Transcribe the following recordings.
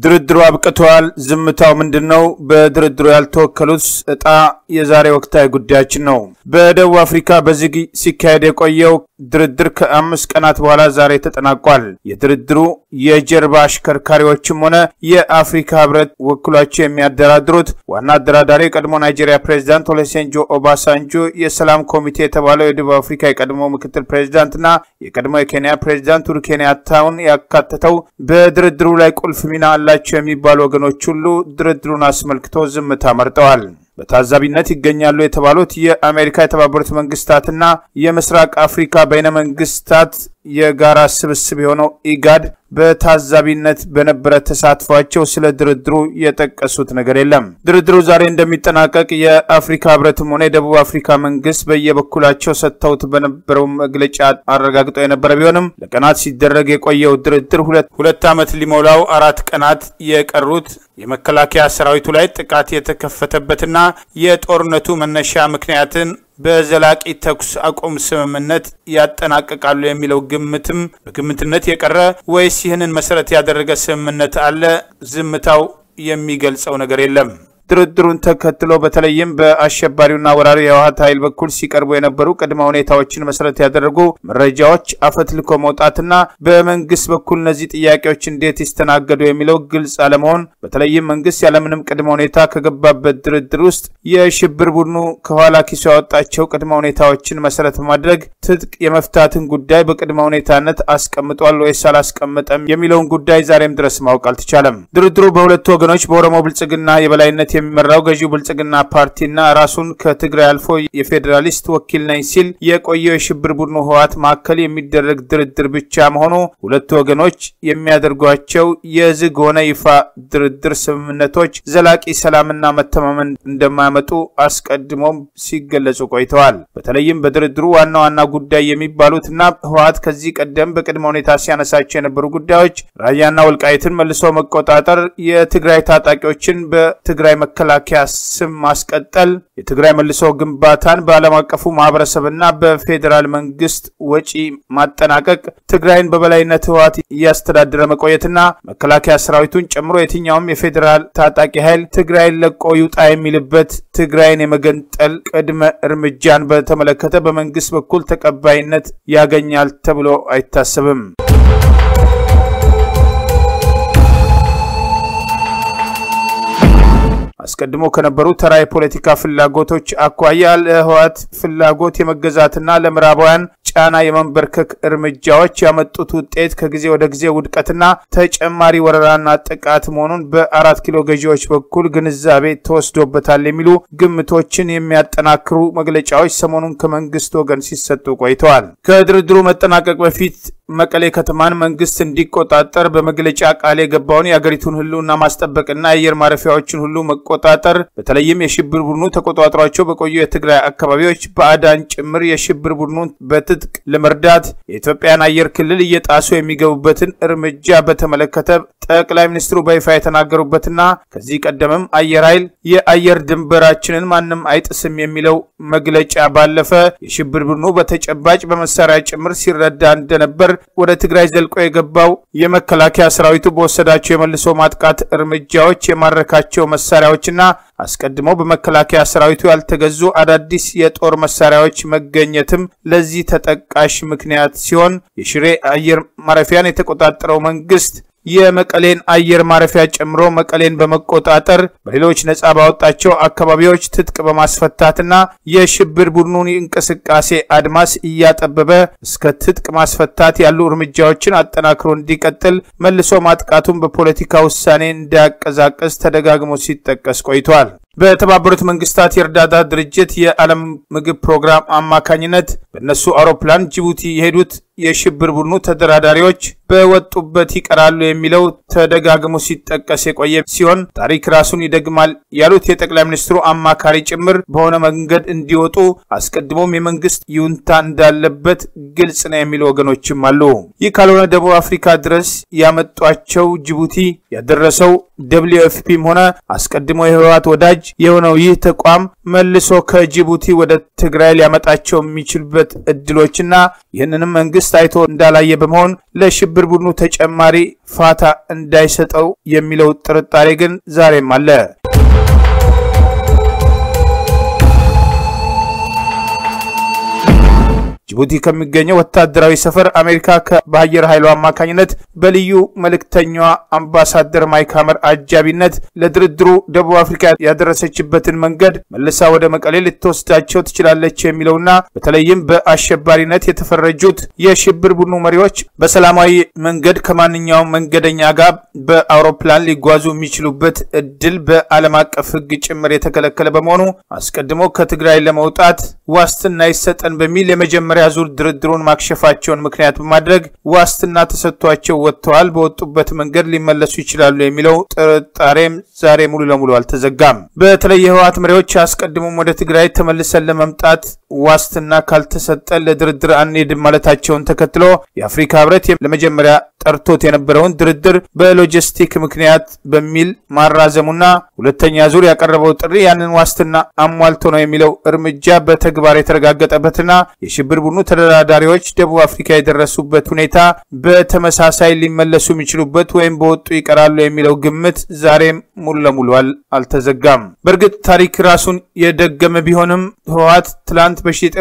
ድርድሩ አብቅተዋል። ዝምታው ምንድን ነው? በድርድሩ ያልተወከሉት እጣ የዛሬ ወቅታዊ ጉዳያችን ነው። በደቡብ አፍሪካ በዝግ ሲካሄድ የቆየው ድርድር ከአምስት ቀናት በኋላ ዛሬ ተጠናቋል። የድርድሩ የጀርባ አሽከርካሪዎችም ሆነ የአፍሪካ ህብረት ወክሏቸው የሚያደራድሩት ዋና አደራዳሪ የቀድሞ ናይጄሪያ ፕሬዚዳንት ኦሉሴጉን ኦባሳንጆ፣ የሰላም ኮሚቴ የተባለው የደቡብ አፍሪካ የቀድሞ ምክትል ፕሬዚዳንትና የቀድሞ የኬንያ ፕሬዚዳንት ኡሁሩ ኬንያታውን ያካተተው በድርድሩ ላይ ቁልፍ ሚና አላቸው የሚባሉ ወገኖች ሁሉ ድርድሩን አስመልክቶ ዝምታ መርጠዋል። በታዛቢነት ይገኛሉ የተባሉት የአሜሪካ የተባበሩት መንግስታትና የምስራቅ አፍሪካ በይነ መንግስታት የጋራ ስብስብ የሆነው ኢጋድ በታዛቢነት በነበረ ተሳትፏቸው ስለ ድርድሩ የጠቀሱት ነገር የለም። ድርድሩ ዛሬ እንደሚጠናቀቅ የአፍሪካ ህብረትም ሆነ የደቡብ አፍሪካ መንግስት በየበኩላቸው ሰጥተውት በነበረው መግለጫ አረጋግጠው የነበረ ቢሆንም ለቀናት ሲደረግ የቆየው ድርድር ሁለት ዓመት ሊሞላው አራት ቀናት የቀሩት የመከላከያ ሰራዊቱ ላይ ጥቃት የተከፈተበትና የጦርነቱ መነሻ ምክንያትን በዘላቂ ተኩስ አቁም ስምምነት ያጠናቅቃሉ የሚለው ግምትም በግምትነት የቀረ ወይስ ይህንን መሰረት ያደረገ ስምምነት አለ? ዝምታው የሚገልጸው ነገር የለም። ድርድሩን ተከትሎ በተለይም በአሸባሪውና ወራሪ የህወሓት ኃይል በኩል ሲቀርቡ የነበሩ ቅድመ ሁኔታዎችን መሰረት ያደረጉ መረጃዎች አፈትልኮ መውጣትና በመንግስት በኩል እነዚህ ጥያቄዎች እንዴት ይስተናገዱ የሚለው ግልጽ አለመሆን፣ በተለይም መንግስት ያለምንም ቅድመ ሁኔታ ከገባበት ድርድር ውስጥ የሽብር ቡድኑ ከኋላ ኪሱ ያወጣቸው ቅድመ ሁኔታዎችን መሰረት በማድረግ ትጥቅ የመፍታትን ጉዳይ በቅድመ ሁኔታነት አስቀምጧል ወይስ አላስቀመጠም የሚለውን ጉዳይ ዛሬም ድረስ ማወቅ አልተቻለም። ድርድሩ በሁለቱ ወገኖች በኦሮሞ ብልጽግና የበላይነት የሚመራው ገዢው ብልጽግና ፓርቲና ራሱን ከትግራይ አልፎ የፌዴራሊስት ወኪል ነኝ ሲል የቆየው የሽብር ቡድኑ ህወሓት መካከል የሚደረግ ድርድር ብቻ መሆኑ ሁለቱ ወገኖች የሚያደርጓቸው የዝግ ሆነ ይፋ ድርድር ስምምነቶች ዘላቂ ሰላምና መተማመን እንደማያመጡ አስቀድሞም ሲገለጹ ቆይተዋል። በተለይም በድርድሩ ዋና ዋና ጉዳይ የሚባሉትና ህወሓት ከዚህ ቀደም በቅድመ ሁኔታ ሲያነሳቸው የነበሩ ጉዳዮች ራያና ወልቃይትን መልሶ መቆጣጠር፣ የትግራይ ታጣቂዎችን በትግራይ መከላከያ ስም ማስቀጠል፣ የትግራይ መልሶ ግንባታን በዓለም አቀፉ ማህበረሰብና በፌዴራል መንግስት ወጪ ማጠናቀቅ፣ ትግራይን በበላይነት ህወሓት እያስተዳደረ መቆየትና መከላከያ ሰራዊቱን ጨምሮ የትኛውም የፌዴራል ታጣቂ ኃይል ትግራይን ለቆ ይውጣ የሚልበት ትግራይን የመገንጠል ቅድመ እርምጃን በተመለከተ በመንግስት በኩል ተቀባይነት ያገኛል ተብሎ አይታሰብም። አስቀድሞ ከነበሩ ተራ የፖለቲካ ፍላጎቶች አኳያ ለህወሓት ፍላጎት የመገዛትና ለምዕራባውያን ጫና የመንበርከክ እርምጃዎች ያመጡት ውጤት ከጊዜ ወደ ጊዜ ውድቀትና ተጨማሪ ወረራና ጥቃት መሆኑን በአራት ኪሎ ገዢዎች በኩል ግንዛቤ ተወስዶበታል የሚሉ ግምቶችን የሚያጠናክሩ መግለጫዎች ሰሞኑን ከመንግስት ወገን ሲሰጡ ቆይተዋል። ከድርድሩ መጠናቀቅ በፊት መቀሌ ከተማን መንግስት እንዲቆጣጠር በመግለጫ ቃል የገባውን የአገሪቱን ህልውና ማስጠበቅና የአየር ማረፊያዎችን ሁሉ መቆጣጠር በተለይም የሽብር ቡድኑ ተቆጣጥሯቸው በቆዩ የትግራይ አካባቢዎች ባዕዳን ጭምር የሽብር ቡድኑን በትጥቅ ለመርዳት የኢትዮጵያን አየር ክልል እየጣሱ የሚገቡበትን እርምጃ በተመለከተ ጠቅላይ ሚኒስትሩ በይፋ የተናገሩበትና ከዚህ ቀደምም አየር ኃይል የአየር ድንበራችንን ማንም አይጥስም የሚለው መግለጫ ባለፈ የሽብር ቡድኑ በተጨባጭ በመሳሪያ ጭምር ሲረዳ እንደነበር ወደ ትግራይ ዘልቆ የገባው የመከላከያ ሰራዊቱ በወሰዳቸው የመልሶ ማጥቃት እርምጃዎች የማረካቸው መሳሪያዎችና አስቀድሞ በመከላከያ ሰራዊቱ ያልተገዙ አዳዲስ የጦር መሳሪያዎች መገኘትም ለዚህ ተጠቃሽ ምክንያት ሲሆን የሽሬ አየር ማረፊያን የተቆጣጠረው መንግስት የመቀሌን አየር ማረፊያ ጨምሮ መቀሌን በመቆጣጠር በሌሎች ነጻ ባወጣቸው አካባቢዎች ትጥቅ በማስፈታትና የሽብር ቡድኑን እንቅስቃሴ አድማስ እያጠበበ እስከ ትጥቅ ማስፈታት ያሉ እርምጃዎችን አጠናክሮ እንዲቀጥል መልሶ ማጥቃቱን በፖለቲካ ውሳኔ እንዲያቀዛቅዝ ተደጋግሞ ሲጠቀስ ቆይቷል። በተባበሩት መንግስታት የእርዳታ ድርጅት የዓለም ምግብ ፕሮግራም አማካኝነት በእነሱ አውሮፕላን ጅቡቲ የሄዱት የሽብር ቡድኑ ተደራዳሪዎች በወጡበት ይቀራሉ የሚለው ተደጋግሞ ሲጠቀስ የቆየ ሲሆን ታሪክ ራሱን ይደግማል ያሉት የጠቅላይ ሚኒስትሩ አማካሪ ጭምር በሆነ መንገድ እንዲወጡ አስቀድሞም የመንግስት ይሁንታ እንዳለበት ግልጽ ነው የሚሉ ወገኖችም አሉ። ይህ ካልሆነ ደቡብ አፍሪካ ድረስ ያመጧቸው ጅቡቲ ያደረሰው ደብሊዩ ኤፍፒም ሆነ አስቀድሞ የህወሓት ወዳጅ ወዳጅ የሆነው ይህ ተቋም መልሶ ከጅቡቲ ወደ ትግራይ ሊያመጣቸው የሚችልበት እድሎችና ይህንንም መንግስት አይቶ እንዳላየ በመሆን ለሽብር ቡድኑ ተጨማሪ ፋታ እንዳይሰጠው የሚለው ጥርጣሬ ግን ዛሬም አለ። ጅቡቲ ከሚገኘው ወታደራዊ ሰፈር አሜሪካ በአየር ኃይሉ አማካኝነት በልዩ መልእክተኛዋ አምባሳደር ማይክ ሀመር አጃቢነት ለድርድሩ ደቡብ አፍሪካ ያደረሰችበትን መንገድ መልሳ ወደ መቀሌ ልትወስዳቸው ትችላለች የሚለውና በተለይም በአሸባሪነት የተፈረጁት የሽብር ቡድኑ መሪዎች በሰላማዊ መንገድ ከማንኛውም መንገደኛ ጋር በአውሮፕላን ሊጓዙ የሚችሉበት እድል በዓለም አቀፍ ሕግ ጭምር የተከለከለ በመሆኑ አስቀድሞ ከትግራይ ለመውጣት ዋስትና ይሰጠን በሚል የመጀመሪያ ዙር ድርድሩን ማክሸፋቸውን ምክንያት በማድረግ ዋስትና ተሰጥቷቸው ወጥተዋል። በወጡበት መንገድ ሊመለሱ ይችላሉ የሚለው ጥርጣሬም ዛሬ ሙሉ ለሙሉ አልተዘጋም። በተለይ የህወሓት መሪዎች አስቀድሞም ወደ ትግራይ ተመልሰን ለመምጣት ዋስትና ካልተሰጠን ለድርድር አንሄድም ማለታቸውን ተከትሎ የአፍሪካ ህብረት ለመጀመሪያ ጠርቶት የነበረውን ድርድር በሎጂስቲክ ምክንያት በሚል ማራዘሙና ሁለተኛ ዙር ያቀረበው ጥሪ ያንን ዋስትና አሟልቶ ነው የሚለው እርምጃ በተግባር የተረጋገጠበትና የሽብር ቡድኑ ተደራዳሪዎች ደቡብ አፍሪካ የደረሱበት ሁኔታ በተመሳሳይ ሊመለሱ የሚችሉበት ወይም በወጡ ይቀራሉ የሚለው ግምት ዛሬም ሙሉ ለሙሉ አልተዘጋም። በእርግጥ ታሪክ ራሱን የደገመ ቢሆንም ህወሓት ትላንት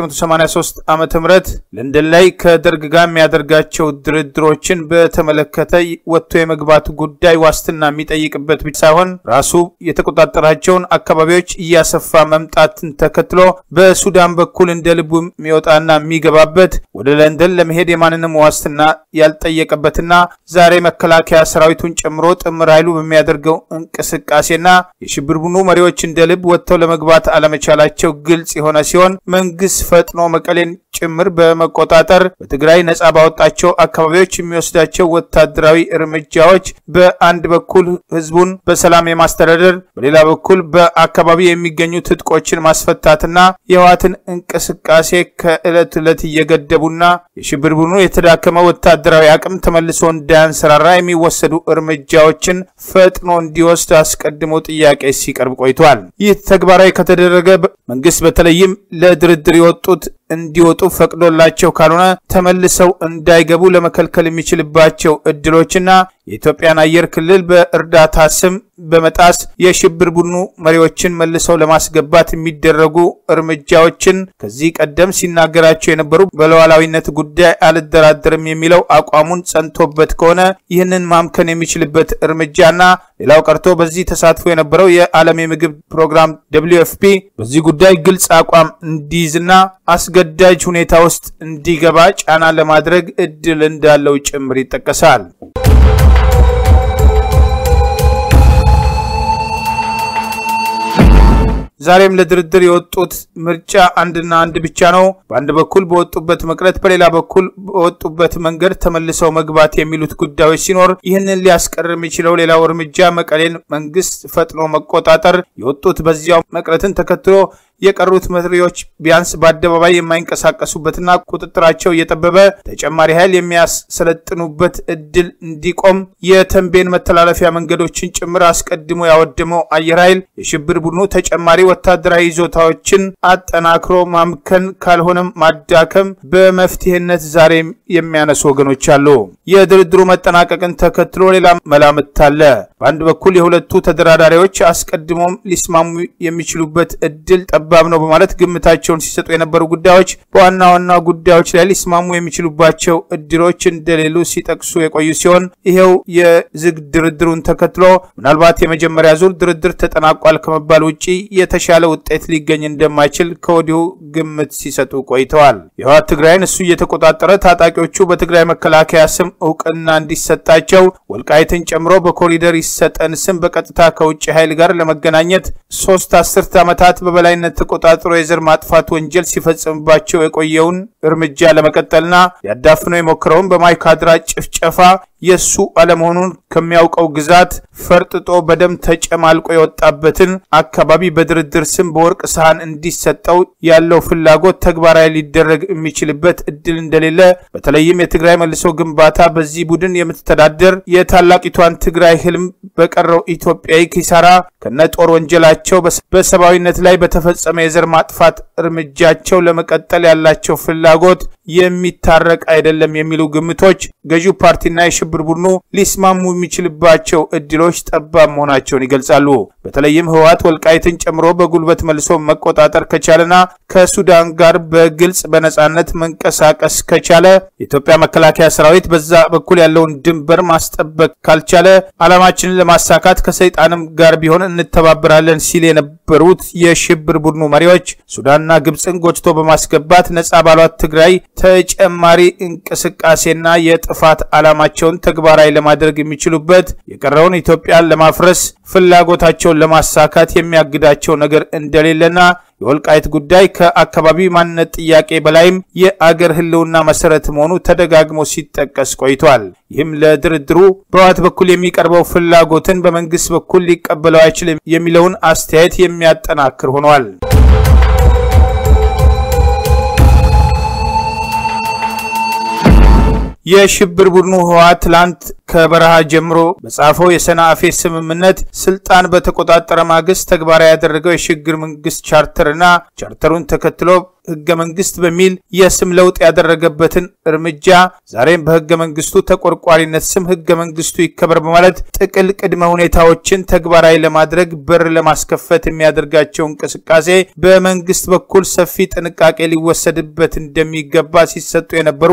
በ1983 ዓ ም ለንደን ላይ ከደርግ ጋር የሚያደርጋቸው ድርድሮችን በተመለከተ ወጥቶ የመግባቱ ጉዳይ ዋስትና የሚጠይቅበት ብቻ ሳይሆን ራሱ የተቆጣጠራቸውን አካባቢዎች እያሰፋ መምጣትን ተከትሎ በሱዳን በኩል እንደ ልቡ የሚወጣና የሚገባበት ወደ ለንደን ለመሄድ የማንንም ዋስትና ያልጠየቀበትና ዛሬ መከላከያ ሰራዊቱን ጨምሮ ጥምር ኃይሉ በሚያደርገው እንቅስቃሴና የሽብር ቡድኑ መሪዎች እንደ ልብ ወጥተው ለመግባት አለመቻላቸው ግልጽ የሆነ ሲሆን መንግስት ፈጥኖ መቀሌን ጭምር በመቆጣጠር በትግራይ ነጻ ባወጣቸው አካባቢዎች የሚወስዳቸው ወታደራዊ እርምጃዎች በአንድ በኩል ህዝቡን በሰላም የማስተዳደር በሌላ በኩል በአካባቢ የሚገኙ ትጥቆችን ማስፈታትና የህወሓትን እንቅስቃሴ ከዕለት ዕለት እየገደቡና የሽብር ቡድኑ የተዳከመ ወታደራዊ አቅም ተመልሶ እንዳያንሰራራ የሚወሰዱ እርምጃዎችን ፈጥኖ እንዲወስድ አስቀድሞ ጥያቄ ሲቀርብ ቆይቷል። ይህ ተግባራዊ ከተደረገ መንግስት በተለይም ለድርድር የወጡት እንዲወጡ ፈቅዶላቸው ካልሆነ ተመልሰው እንዳይገቡ ለመከልከል የሚችልባቸው እድሎችና የኢትዮጵያን አየር ክልል በእርዳታ ስም በመጣስ የሽብር ቡድኑ መሪዎችን መልሰው ለማስገባት የሚደረጉ እርምጃዎችን ከዚህ ቀደም ሲናገራቸው የነበሩ በሉዓላዊነት ጉዳይ አልደራደርም የሚለው አቋሙን ጸንቶበት ከሆነ ይህንን ማምከን የሚችልበት እርምጃና ሌላው ቀርቶ በዚህ ተሳትፎ የነበረው የዓለም የምግብ ፕሮግራም ደብሊው ኤፍ ፒ በዚህ ጉዳይ ግልጽ አቋም እንዲይዝና አስገዳጅ ሁኔታ ውስጥ እንዲገባ ጫና ለማድረግ እድል እንዳለው ጭምር ይጠቀሳል። ዛሬም ለድርድር የወጡት ምርጫ አንድና አንድ ብቻ ነው። በአንድ በኩል በወጡበት መቅረት፣ በሌላ በኩል በወጡበት መንገድ ተመልሰው መግባት የሚሉት ጉዳዮች ሲኖር ይህንን ሊያስቀር የሚችለው ሌላው እርምጃ መቀሌን መንግስት ፈጥኖ መቆጣጠር፣ የወጡት በዚያው መቅረትን ተከትሎ የቀሩት መሪዎች ቢያንስ በአደባባይ የማይንቀሳቀሱበትና ቁጥጥራቸው እየጠበበ ተጨማሪ ኃይል የሚያሰለጥኑበት እድል እንዲቆም የተንቤን መተላለፊያ መንገዶችን ጭምር አስቀድሞ ያወደመው አየር ኃይል የሽብር ቡድኑ ተጨማሪ ወታደራዊ ይዞታዎችን አጠናክሮ ማምከን ካልሆነም ማዳከም በመፍትሄነት ዛሬም የሚያነሱ ወገኖች አሉ። የድርድሩ መጠናቀቅን ተከትሎ ሌላ መላምት አለ። በአንድ በኩል የሁለቱ ተደራዳሪዎች አስቀድሞም ሊስማሙ የሚችሉበት እድል ጠባብ ነው በማለት ግምታቸውን ሲሰጡ የነበሩ ጉዳዮች በዋና ዋና ጉዳዮች ላይ ሊስማሙ የሚችሉባቸው እድሎች እንደሌሉ ሲጠቅሱ የቆዩ ሲሆን ይሄው የዝግ ድርድሩን ተከትሎ ምናልባት የመጀመሪያ ዙር ድርድር ተጠናቋል ከመባል ውጭ የተሻለ ውጤት ሊገኝ እንደማይችል ከወዲሁ ግምት ሲሰጡ ቆይተዋል። የህወሓት ትግራይን እሱ እየተቆጣጠረ ታጣቂዎቹ በትግራይ መከላከያ ስም እውቅና እንዲሰጣቸው ወልቃይትን ጨምሮ በኮሪደር ይሰጠን ስም በቀጥታ ከውጭ ኃይል ጋር ለመገናኘት ሶስት አስርት ዓመታት በበላይነት ተቆጣጥሮ የዘር ማጥፋት ወንጀል ሲፈጽምባቸው የቆየውን እርምጃ ለመቀጠልና ሊያዳፍነው የሞክረውን በማይካድራ ጭፍጨፋ የሱ አለመሆኑን ከሚያውቀው ግዛት ፈርጥጦ በደም ተጨማልቆ የወጣበትን አካባቢ በድርድር በድርድር ስም በወርቅ ሰሃን እንዲሰጠው ያለው ፍላጎት ተግባራዊ ሊደረግ የሚችልበት እድል እንደሌለ በተለይም የትግራይ መልሶ ግንባታ በዚህ ቡድን የምትተዳደር የታላቂቷን ትግራይ ህልም በቀረው ኢትዮጵያዊ ኪሳራ ከነ ጦር ወንጀላቸው በሰብአዊነት ላይ በተፈጸመ የዘር ማጥፋት እርምጃቸው ለመቀጠል ያላቸው ፍላጎት የሚታረቅ አይደለም የሚሉ ግምቶች ገዢው ፓርቲና የሽብር ቡድኑ ሊስማሙ የሚችልባቸው እድሎች ጠባብ መሆናቸውን ይገልጻሉ። በተለይም ህወሓት ወልቃይትን ጨምሮ በጉልበት መልሶ መቆጣጠር ከቻለና ከሱዳን ጋር በግልጽ በነጻነት መንቀሳቀስ ከቻለ የኢትዮጵያ መከላከያ ሰራዊት በዛ በኩል ያለውን ድንበር ማስጠበቅ ካልቻለ ዓላማችንን ለማሳካት ከሰይጣንም ጋር ቢሆን እንተባበራለን ሲል የነበሩት የሽብር ቡድኑ መሪዎች ሱዳንና ግብፅን ጎትቶ በማስገባት ነጻ ባሏት ትግራይ ተጨማሪ እንቅስቃሴና የጥፋት ዓላማቸውን ተግባራዊ ለማድረግ የሚችሉበት የቀረውን ኢትዮጵያን ለማፍረስ ፍላጎታቸውን ለማሳካት የሚያግዳቸው ነገር እንደሌለና የወልቃይት ጉዳይ ከአካባቢ ማንነት ጥያቄ በላይም የአገር ህልውና መሰረት መሆኑ ተደጋግሞ ሲጠቀስ ቆይቷል። ይህም ለድርድሩ በህወሓት በኩል የሚቀርበው ፍላጎትን በመንግስት በኩል ሊቀበለው አይችልም የሚለውን አስተያየት የሚያጠናክር ሆኗል። የሽብር ቡድኑ ህወሓት ትላንት ከበረሃ ጀምሮ በጻፈው የሰንአፌ ስምምነት ስልጣን በተቆጣጠረ ማግስት ተግባራዊ ያደረገው የሽግግር መንግስት ቻርተርና ቻርተሩን ተከትሎ ህገ መንግስት በሚል የስም ለውጥ ያደረገበትን እርምጃ ዛሬም በህገ መንግስቱ ተቆርቋሪነት ስም ህገ መንግስቱ ይከበር በማለት ጥቅል ቅድመ ሁኔታዎችን ተግባራዊ ለማድረግ በር ለማስከፈት የሚያደርጋቸው እንቅስቃሴ በመንግስት በኩል ሰፊ ጥንቃቄ ሊወሰድበት እንደሚገባ ሲሰጡ የነበሩ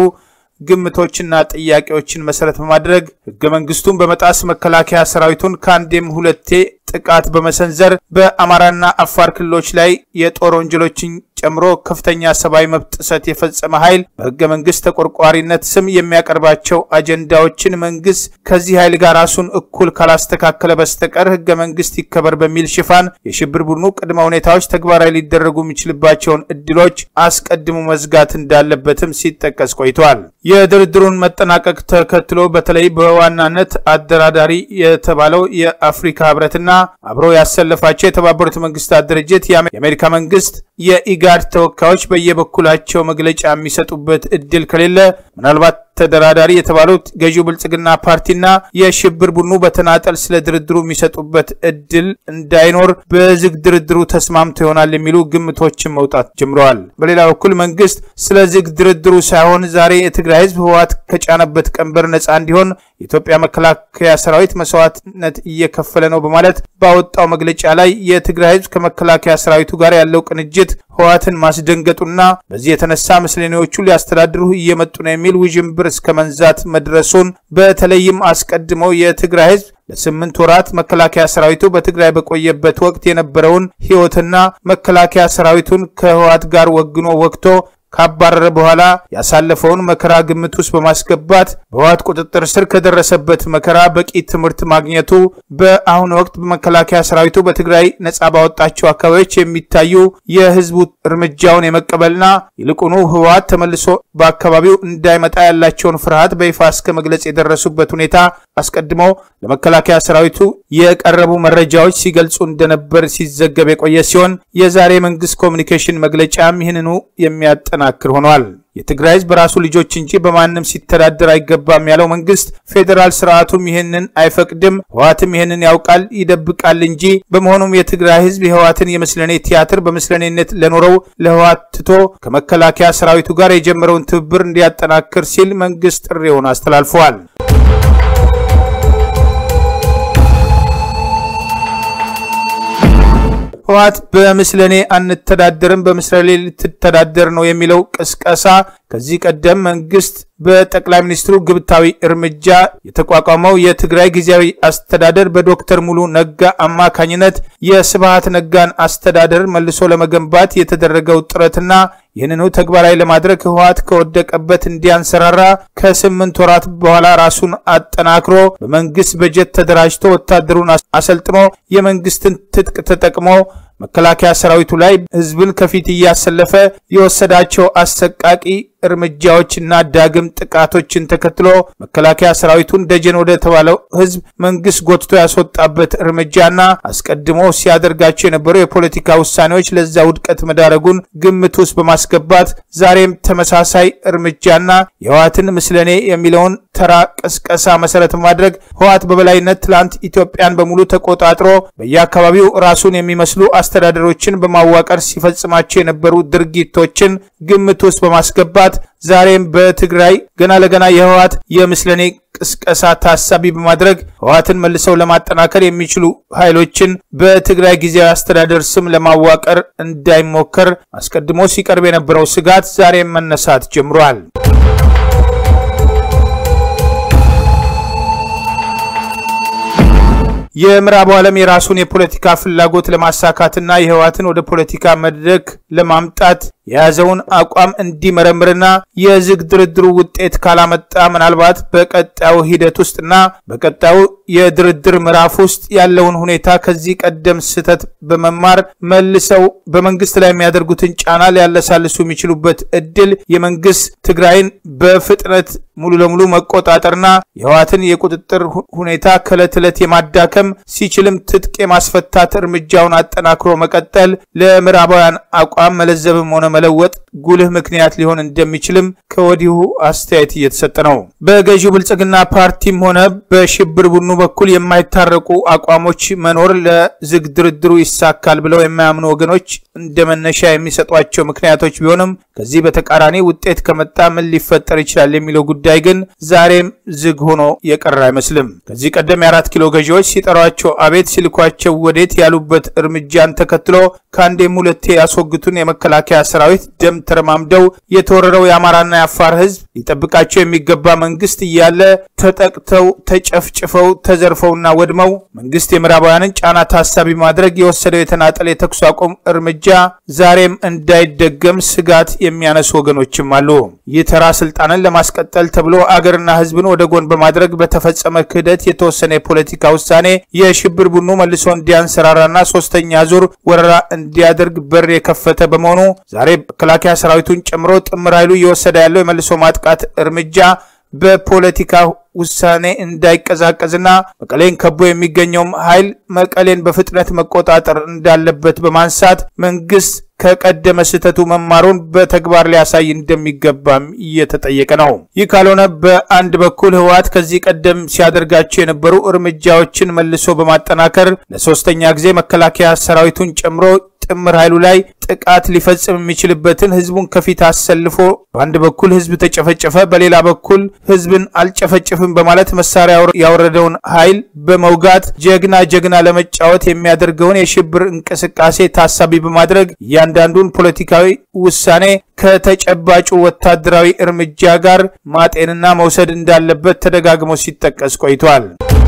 ግምቶችና ጥያቄዎችን መሰረት በማድረግ ህገ መንግስቱን በመጣስ መከላከያ ሰራዊቱን ከአንዴም ሁለቴ ጥቃት በመሰንዘር በአማራና አፋር ክልሎች ላይ የጦር ወንጀሎችን ጨምሮ ከፍተኛ ሰብአዊ መብት ጥሰት የፈጸመ ኃይል በህገ መንግስት ተቆርቋሪነት ስም የሚያቀርባቸው አጀንዳዎችን መንግስት ከዚህ ኃይል ጋር ራሱን እኩል ካላስተካከለ በስተቀር ህገ መንግስት ይከበር በሚል ሽፋን የሽብር ቡድኑ ቅድመ ሁኔታዎች ተግባራዊ ሊደረጉ የሚችልባቸውን እድሎች አስቀድሞ መዝጋት እንዳለበትም ሲጠቀስ ቆይቷል። የድርድሩን መጠናቀቅ ተከትሎ በተለይ በዋናነት አደራዳሪ የተባለው የአፍሪካ ህብረትና አብሮ ያሰለፋቸው የተባበሩት መንግስታት ድርጅት የአሜሪካ መንግስት የኢጋድ ተወካዮች በየበኩላቸው መግለጫ የሚሰጡበት እድል ከሌለ ምናልባት ተደራዳሪ የተባሉት ገዢው ብልጽግና ፓርቲና የሽብር ቡድኑ በተናጠል ስለ ድርድሩ የሚሰጡበት እድል እንዳይኖር በዝግ ድርድሩ ተስማምቶ ይሆናል የሚሉ ግምቶችን መውጣት ጀምረዋል። በሌላ በኩል መንግስት ስለ ዝግ ድርድሩ ሳይሆን ዛሬ የትግራይ ህዝብ ህወሓት ከጫነበት ቀንበር ነፃ እንዲሆን የኢትዮጵያ መከላከያ ሰራዊት መስዋዕትነት እየከፈለ ነው በማለት ባወጣው መግለጫ ላይ የትግራይ ህዝብ ከመከላከያ ሰራዊቱ ጋር ያለው ቅንጅት ህወሓትን ማስደንገጡና በዚህ የተነሳ ምስለኔዎቹ ሊያስተዳድሩ እየመጡ ነው የሚል ውዥንብር እስከ መንዛት መድረሱን በተለይም አስቀድመው የትግራይ ህዝብ ለስምንት ወራት መከላከያ ሰራዊቱ በትግራይ በቆየበት ወቅት የነበረውን ህይወትና መከላከያ ሰራዊቱን ከህወሓት ጋር ወግኖ ወቅቶ ካባረረ በኋላ ያሳለፈውን መከራ ግምት ውስጥ በማስገባት በህወሓት ቁጥጥር ስር ከደረሰበት መከራ በቂ ትምህርት ማግኘቱ በአሁኑ ወቅት በመከላከያ ሰራዊቱ በትግራይ ነጻ ባወጣቸው አካባቢዎች የሚታዩ የህዝቡ እርምጃውን የመቀበልና ይልቁኑ ህወሓት ተመልሶ በአካባቢው እንዳይመጣ ያላቸውን ፍርሃት በይፋ እስከ መግለጽ የደረሱበት ሁኔታ አስቀድሞ ለመከላከያ ሰራዊቱ የቀረቡ መረጃዎች ሲገልጹ እንደነበር ሲዘገብ የቆየ ሲሆን የዛሬ መንግስት ኮሚኒኬሽን መግለጫም ይህንኑ የሚያጠናክር ሆኗል። የትግራይ ህዝብ በራሱ ልጆች እንጂ በማንም ሲተዳደር አይገባም ያለው መንግስት ፌዴራል ስርዓቱም ይህንን አይፈቅድም፣ ህወሓትም ይህንን ያውቃል፣ ይደብቃል እንጂ። በመሆኑም የትግራይ ህዝብ የህወሓትን የምስለኔ ቲያትር በምስለኔነት ለኖረው ለህወሓት ትቶ ከመከላከያ ሰራዊቱ ጋር የጀመረውን ትብብር እንዲያጠናክር ሲል መንግስት ጥሪውን አስተላልፈዋል። ህወሓት በምስለኔ አንተዳደርም በምስለኔ ልትተዳደር ነው የሚለው ቅስቀሳ ከዚህ ቀደም መንግስት በጠቅላይ ሚኒስትሩ ግብታዊ እርምጃ የተቋቋመው የትግራይ ጊዜያዊ አስተዳደር በዶክተር ሙሉ ነጋ አማካኝነት የስብሃት ነጋን አስተዳደር መልሶ ለመገንባት የተደረገው ጥረትና ይህንኑ ተግባራዊ ለማድረግ ህወሓት ከወደቀበት እንዲያንሰራራ ከስምንት ወራት በኋላ ራሱን አጠናክሮ በመንግስት በጀት ተደራጅቶ ወታደሩን አሰልጥኖ የመንግስትን ትጥቅ ተጠቅሞ መከላከያ ሰራዊቱ ላይ ህዝብን ከፊት እያሰለፈ የወሰዳቸው አሰቃቂ እርምጃዎችና ዳግም ወይም ጥቃቶችን ተከትሎ መከላከያ ሰራዊቱን ደጀን ወደ ተባለው ህዝብ መንግስት ጎትቶ ያስወጣበት እርምጃና አስቀድሞ ሲያደርጋቸው የነበሩ የፖለቲካ ውሳኔዎች ለዛ ውድቀት መዳረጉን ግምት ውስጥ በማስገባት ዛሬም ተመሳሳይ እርምጃና የህወሓትን ምስለኔ የሚለውን ተራ ቅስቀሳ መሰረት በማድረግ ህወሓት በበላይነት ትላንት ኢትዮጵያን በሙሉ ተቆጣጥሮ በየአካባቢው ራሱን የሚመስሉ አስተዳደሮችን በማዋቀር ሲፈጽማቸው የነበሩ ድርጊቶችን ግምት ውስጥ በማስገባት ዛሬም በትግራይ ገና ለገና የህወሓት የምስለኔ ቅስቀሳ ታሳቢ በማድረግ ህወሓትን መልሰው ለማጠናከር የሚችሉ ኃይሎችን በትግራይ ጊዜያዊ አስተዳደር ስም ለማዋቀር እንዳይሞከር አስቀድሞ ሲቀርብ የነበረው ስጋት ዛሬም መነሳት ጀምሯል። የምዕራቡ ዓለም የራሱን የፖለቲካ ፍላጎት ለማሳካትና የህወሓትን ወደ ፖለቲካ መድረክ ለማምጣት የያዘውን አቋም እንዲመረምርና የዝግ ድርድሩ ውጤት ካላመጣ ምናልባት በቀጣዩ ሂደት ውስጥና በቀጣዩ የድርድር ምዕራፍ ውስጥ ያለውን ሁኔታ ከዚህ ቀደም ስህተት በመማር መልሰው በመንግስት ላይ የሚያደርጉትን ጫና ሊያለሳልሱ የሚችሉበት እድል የመንግስት ትግራይን በፍጥነት ሙሉ ለሙሉ መቆጣጠርና የህወሓትን የቁጥጥር ሁኔታ ከዕለት ዕለት የማዳከም ሲችልም ትጥቅ የማስፈታት እርምጃውን አጠናክሮ መቀጠል ለምዕራባውያን አቋም መለዘብም ሆነ መለወጥ ጉልህ ምክንያት ሊሆን እንደሚችልም ከወዲሁ አስተያየት እየተሰጠ ነው። በገዢው ብልጽግና ፓርቲም ሆነ በሽብር ቡድኑ በኩል የማይታረቁ አቋሞች መኖር ለዝግ ድርድሩ ይሳካል ብለው የማያምኑ ወገኖች እንደ መነሻ የሚሰጧቸው ምክንያቶች ቢሆንም ከዚህ በተቃራኒ ውጤት ከመጣ ምን ሊፈጠር ይችላል የሚለው ጉዳይ ግን ዛሬም ዝግ ሆኖ የቀረ አይመስልም። ከዚህ ቀደም የአራት ኪሎ ገዢዎች ሲጠሯቸው አቤት ሲልኳቸው ወዴት ያሉበት እርምጃን ተከትሎ ከአንዴም ሁለቴ ያስወግቱን የመከላከያ ሰራዊት ደም ተረማምደው የተወረረው የአማራና የአፋር ህዝብ ሊጠብቃቸው የሚገባ መንግስት እያለ ተጠቅተው ተጨፍጭፈው ተዘርፈውና ወድመው መንግስት የምዕራባውያንን ጫና ታሳቢ ማድረግ የወሰደው የተናጠል የተኩስ አቁም እርምጃ ዛሬም እንዳይደገም ስጋት የሚያነሱ ወገኖችም አሉ። ይህ ተራ ስልጣንን ለማስቀጠል ተብሎ አገርና ህዝብን ወደ ጎን በማድረግ በተፈጸመ ክህደት የተወሰነ የፖለቲካ ውሳኔ የሽብር ቡድኑ መልሶ እንዲያንሰራራና ሶስተኛ ዙር ወረራ እንዲያደርግ በር የከፈተ በመሆኑ ዛሬ መከላከያ ሰራዊቱን ጨምሮ ጥምር ኃይሉ እየወሰደ ያለው የመልሶ ማጥቃት እርምጃ በፖለቲካ ውሳኔ እንዳይቀዛቀዝና መቀሌን ከቦ የሚገኘውም ኃይል መቀሌን በፍጥነት መቆጣጠር እንዳለበት በማንሳት መንግስት ከቀደመ ስህተቱ መማሩን በተግባር ሊያሳይ እንደሚገባም እየተጠየቀ ነው። ይህ ካልሆነ በአንድ በኩል ህወሓት ከዚህ ቀደም ሲያደርጋቸው የነበሩ እርምጃዎችን መልሶ በማጠናከር ለሶስተኛ ጊዜ መከላከያ ሰራዊቱን ጨምሮ ጥምር ኃይሉ ላይ ጥቃት ሊፈጽም የሚችልበትን ህዝቡን ከፊት አሰልፎ በአንድ በኩል ህዝብ ተጨፈጨፈ፣ በሌላ በኩል ህዝብን አልጨፈጭፍም በማለት መሳሪያ ያወረደውን ኃይል በመውጋት ጀግና ጀግና ለመጫወት የሚያደርገውን የሽብር እንቅስቃሴ ታሳቢ በማድረግ እያንዳንዱን ፖለቲካዊ ውሳኔ ከተጨባጩ ወታደራዊ እርምጃ ጋር ማጤንና መውሰድ እንዳለበት ተደጋግሞ ሲጠቀስ ቆይቷል።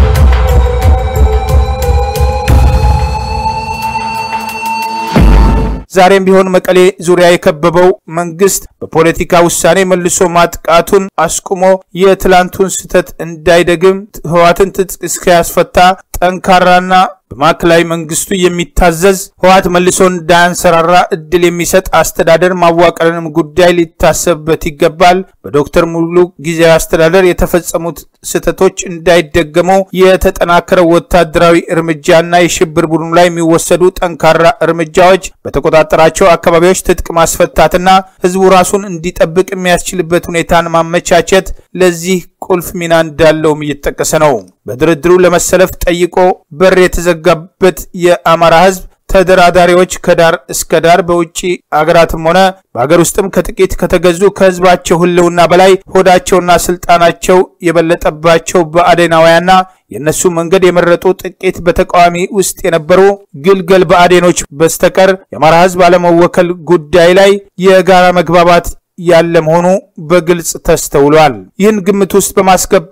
ዛሬም ቢሆን መቀሌ ዙሪያ የከበበው መንግስት በፖለቲካ ውሳኔ መልሶ ማጥቃቱን አስቁሞ የትላንቱን ስህተት እንዳይደግም ህወሓትን ትጥቅ እስኪያስፈታ ጠንካራና በማዕከላዊ መንግስቱ የሚታዘዝ ህወሓት መልሶ እንዳያንሰራራ እድል የሚሰጥ አስተዳደር ማዋቀርንም ጉዳይ ሊታሰብበት ይገባል። በዶክተር ሙሉ ጊዜያዊ አስተዳደር የተፈጸሙት ስህተቶች እንዳይደገሙ የተጠናከረ ወታደራዊ እርምጃና የሽብር ቡድኑ ላይ የሚወሰዱ ጠንካራ እርምጃዎች በተቆጣጠራቸው አካባቢዎች ትጥቅ ማስፈታትና ህዝቡ ራሱን እንዲጠብቅ የሚያስችልበት ሁኔታን ማመቻቸት ለዚህ ቁልፍ ሚና እንዳለውም እየተጠቀሰ ነው። በድርድሩ ለመሰለፍ ጠይቆ በር የተዘጋበት የአማራ ህዝብ ተደራዳሪዎች ከዳር እስከ ዳር በውጭ አገራትም ሆነ በሀገር ውስጥም ከጥቂት ከተገዙ ከህዝባቸው ህልውና በላይ ሆዳቸውና ስልጣናቸው የበለጠባቸው በአዴናውያንና የእነሱ መንገድ የመረጡ ጥቂት በተቃዋሚ ውስጥ የነበሩ ግልገል በአዴኖች በስተቀር የአማራ ህዝብ አለመወከል ጉዳይ ላይ የጋራ መግባባት ያለ መሆኑ በግልጽ ተስተውሏል። ይህን ግምት ውስጥ በማስገባት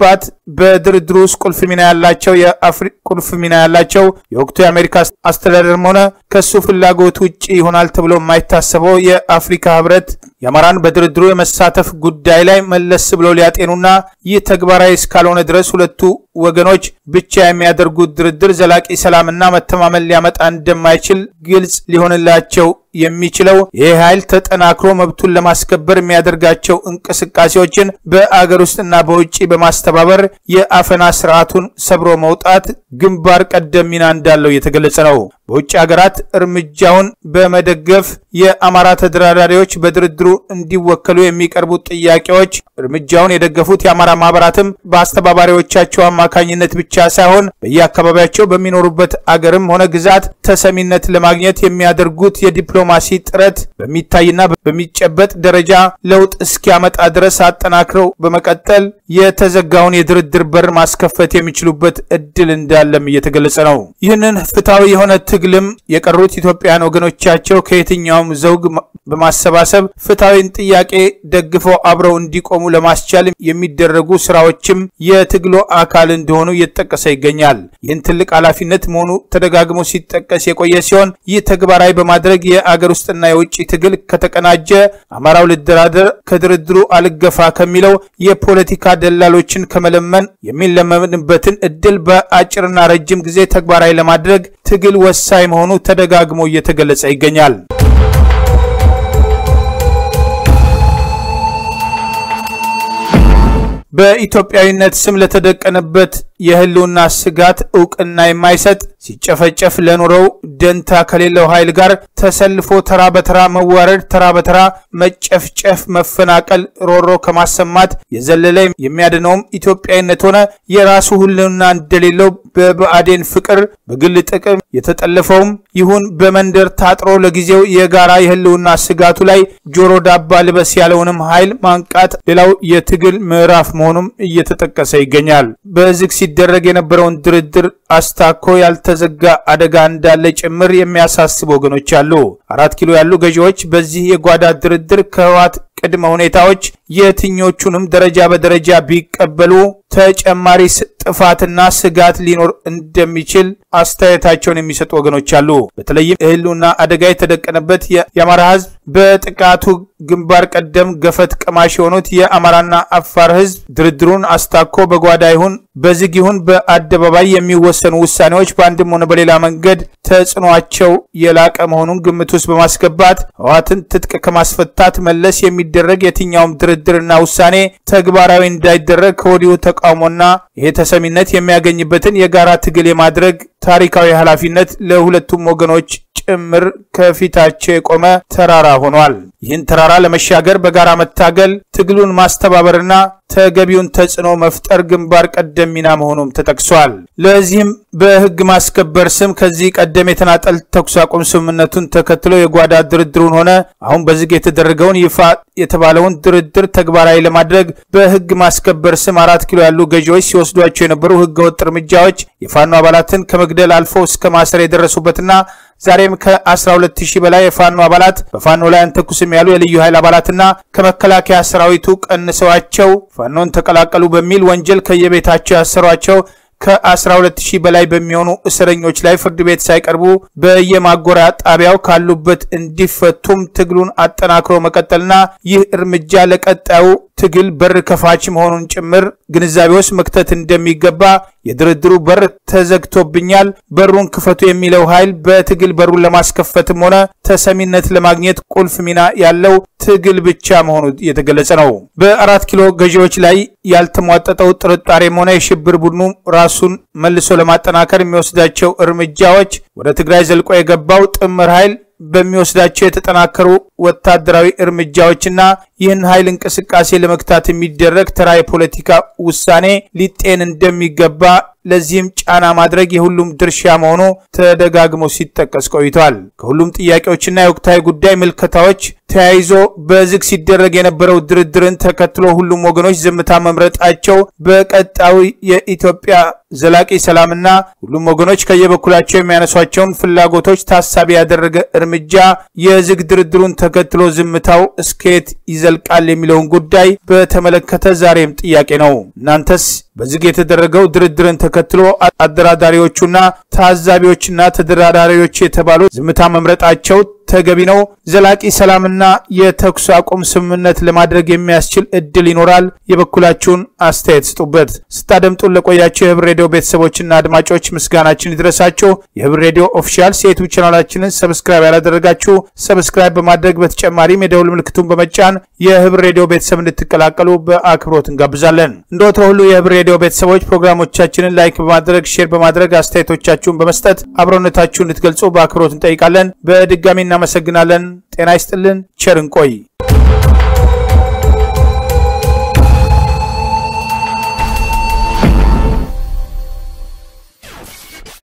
በድርድሩ ውስጥ ቁልፍ ሚና ያላቸው ቁልፍ ሚና ያላቸው የወቅቱ የአሜሪካ አስተዳደርም ሆነ ከሱ ፍላጎት ውጭ ይሆናል ተብሎ የማይታሰበው የአፍሪካ ህብረት የአማራን በድርድሩ የመሳተፍ ጉዳይ ላይ መለስ ብለው ሊያጤኑና ይህ ተግባራዊ እስካልሆነ ድረስ ሁለቱ ወገኖች ብቻ የሚያደርጉት ድርድር ዘላቂ ሰላምና መተማመን ሊያመጣ እንደማይችል ግልጽ ሊሆንላቸው የሚችለው ይህ ኃይል ተጠናክሮ መብቱን ለማስከበር የሚያደርጋቸው እንቅስቃሴዎችን በአገር ውስጥና በውጭ በማስተባበር የአፈና ስርዓቱን ሰብሮ መውጣት ግንባር ቀደም ሚና እንዳለው እየተገለጸ ነው። በውጭ ሀገራት እርምጃውን በመደገፍ የአማራ ተደራዳሪዎች በድርድሩ እንዲወከሉ የሚቀርቡት ጥያቄዎች እርምጃውን የደገፉት የአማራ ማህበራትም በአስተባባሪዎቻቸው አማካኝነት ብቻ ሳይሆን በየአካባቢያቸው በሚኖሩበት አገርም ሆነ ግዛት ተሰሚነት ለማግኘት የሚያደርጉት የዲፕሎማሲ ጥረት በሚታይና በሚጨበጥ ደረጃ ለውጥ እስኪያመጣ ድረስ አጠናክረው በመቀጠል የተዘጋውን የድርድር በር ማስከፈት የሚችሉበት እድል እንዳለም እየተገለጸ ነው። ይህንን ፍትሐዊ የሆነ ትግልም የቀሩት ኢትዮጵያውያን ወገኖቻቸው ከየትኛውም ዘውግ በማሰባሰብ ፍትሐዊን ጥያቄ ደግፈው አብረው እንዲቆሙ ለማስቻል የሚደረጉ ስራዎችም የትግሉ አካል እንደሆኑ እየተጠቀሰ ይገኛል። ይህን ትልቅ ኃላፊነት መሆኑ ተደጋግሞ ሲጠቀስ የቆየ ሲሆን ይህ ተግባራዊ በማድረግ የአገር ውስጥና የውጭ ትግል ከተቀናጀ አማራው ልደራደር ከድርድሩ አልገፋ ከሚለው የፖለቲካ ደላሎችን ከመለመን የሚለመንበትን እድል በአጭርና ረጅም ጊዜ ተግባራዊ ለማድረግ ትግል ወሳኝ መሆኑ ተደጋግሞ እየተገለጸ ይገኛል። በኢትዮጵያዊነት ስም ለተደቀነበት የህልውና ስጋት እውቅና የማይሰጥ ሲጨፈጨፍ ለኖረው ደንታ ከሌለው ኃይል ጋር ተሰልፎ ተራ በተራ መዋረድ፣ ተራ በተራ መጨፍጨፍ፣ መፈናቀል፣ ሮሮ ከማሰማት የዘለለ የሚያድነውም ኢትዮጵያዊነት ሆነ የራሱ ህልውና እንደሌለው በብአዴን ፍቅር በግል ጥቅም የተጠለፈውም ይሁን በመንደር ታጥሮ ለጊዜው የጋራ የህልውና ስጋቱ ላይ ጆሮ ዳባ ልበስ ያለውንም ኃይል ማንቃት ሌላው የትግል ምዕራፍ መሆኑም እየተጠቀሰ ይገኛል። በዝግ ሲደረግ የነበረውን ድርድር አስታኮ ያልተዘጋ አደጋ እንዳለ ጭምር የሚያሳስቡ ወገኖች አሉ። አራት ኪሎ ያሉ ገዢዎች በዚህ የጓዳ ድርድር ከህወሓት ቅድመ ሁኔታዎች የትኞቹንም ደረጃ በደረጃ ቢቀበሉ ተጨማሪ ጥፋትና ስጋት ሊኖር እንደሚችል አስተያየታቸውን የሚሰጡ ወገኖች አሉ። በተለይም ህልውና አደጋ የተደቀነበት የአማራ ህዝብ በጥቃቱ ግንባር ቀደም ገፈት ቀማሽ የሆኑት የአማራና አፋር ህዝብ ድርድሩን አስታኮ በጓዳ ይሁን በዝግ ይሁን በአደባባይ የሚወሰኑ ውሳኔዎች በአንድም ሆነ በሌላ መንገድ ተጽዕኗቸው የላቀ መሆኑን ግምት ውስጥ በማስገባት ህወሓትን ትጥቅ ከማስፈታት መለስ የሚደረግ የትኛውም ድርድርና ውሳኔ ተግባራዊ እንዳይደረግ ከወዲሁ ተቃውሞና ይሄ ተሰሚነት የሚያገኝበትን የጋራ ትግል የማድረግ ታሪካዊ ኃላፊነት ለሁለቱም ወገኖች ጭምር ከፊታቸው የቆመ ተራራ ሆኗል። ይህን ተራራ ለመሻገር በጋራ መታገል፣ ትግሉን ማስተባበርና ተገቢውን ተጽዕኖ መፍጠር ግንባር ቀደም ሚና መሆኑም ተጠቅሷል። ለዚህም በህግ ማስከበር ስም ከዚህ ቀደም የተናጠል ተኩስ አቁም ስምምነቱን ተከትሎ የጓዳ ድርድሩን ሆነ አሁን በዝግ የተደረገውን ይፋ የተባለውን ድርድር ተግባራዊ ለማድረግ በህግ ማስከበር ስም አራት ኪሎ ያሉ ገዢዎች ሲወስዷቸው የነበሩ ህገወጥ እርምጃዎች የፋኖ አባላትን ከመግደል አልፎ እስከ ማሰር የደረሱበትና ዛሬም ከ12 ሺህ በላይ የፋኖ አባላት በፋኖ ላይ አንተኩስም ያሉ የልዩ ኃይል አባላትና ከመከላከያ ሰራዊቱ ቀንሰዋቸው ፋኖን ተቀላቀሉ በሚል ወንጀል ከየቤታቸው ያሰሯቸው ከ12 ሺህ በላይ በሚሆኑ እስረኞች ላይ ፍርድ ቤት ሳይቀርቡ በየማጎሪያ ጣቢያው ካሉበት እንዲፈቱም ትግሉን አጠናክሮ መቀጠልና ይህ እርምጃ ለቀጣዩ ትግል በር ከፋች መሆኑን ጭምር ግንዛቤ ውስጥ መክተት እንደሚገባ የድርድሩ በር ተዘግቶብኛል፣ በሩን ክፈቱ የሚለው ኃይል በትግል በሩን ለማስከፈትም ሆነ ተሰሚነት ለማግኘት ቁልፍ ሚና ያለው ትግል ብቻ መሆኑ የተገለጸ ነው። በአራት ኪሎ ገዢዎች ላይ ያልተሟጠጠው ጥርጣሬም ሆነ የሽብር ቡድኑ ራሱን መልሶ ለማጠናከር የሚወስዳቸው እርምጃዎች ወደ ትግራይ ዘልቆ የገባው ጥምር ኃይል በሚወስዳቸው የተጠናከሩ ወታደራዊ እርምጃዎችና ይህን ኃይል እንቅስቃሴ ለመግታት የሚደረግ ተራ የፖለቲካ ውሳኔ ሊጤን እንደሚገባ ለዚህም ጫና ማድረግ የሁሉም ድርሻ መሆኑ ተደጋግሞ ሲጠቀስ ቆይቷል። ከሁሉም ጥያቄዎችና የወቅታዊ ጉዳይ ምልከታዎች ተያይዞ በዝግ ሲደረግ የነበረው ድርድርን ተከትሎ ሁሉም ወገኖች ዝምታ መምረጣቸው በቀጣዩ የኢትዮጵያ ዘላቂ ሰላምና ሁሉም ወገኖች ከየበኩላቸው የሚያነሷቸውን ፍላጎቶች ታሳቢ ያደረገ እርምጃ የዝግ ድርድሩን ተከትሎ ዝምታው እስከየት ይዘ ይዘልቃል የሚለውን ጉዳይ በተመለከተ ዛሬም ጥያቄ ነው። እናንተስ በዝግ የተደረገው ድርድርን ተከትሎ አደራዳሪዎቹና ታዛቢዎችና ተደራዳሪዎች የተባሉ ዝምታ መምረጣቸው ተገቢ ነው? ዘላቂ ሰላምና የተኩስ አቁም ስምምነት ለማድረግ የሚያስችል እድል ይኖራል? የበኩላችሁን አስተያየት ስጡበት። ስታደምጡን ለቆያቸው የህብር ሬዲዮ ቤተሰቦችና አድማጮች ምስጋናችን ይድረሳችሁ። የህብር ሬዲዮ ኦፊሻል የዩቱብ ቻናላችንን ሰብስክራይብ ያላደረጋችሁ ሰብስክራይብ በማድረግ በተጨማሪም የደውል ምልክቱን በመጫን የህብር ሬዲዮ ቤተሰብ እንድትቀላቀሉ በአክብሮት እንጋብዛለን። እንደ ወትሮ ሁሉ የህብር ሬዲዮ ቤተሰቦች ፕሮግራሞቻችንን ላይክ በማድረግ ሼር በማድረግ አስተያየቶቻችሁን በመስጠት አብሮነታችሁን እንድትገልጹ በአክብሮት እንጠይቃለን። በድጋሚ እናመሰግናለን። ጤና ይስጥልን። ቸር እንቆይ።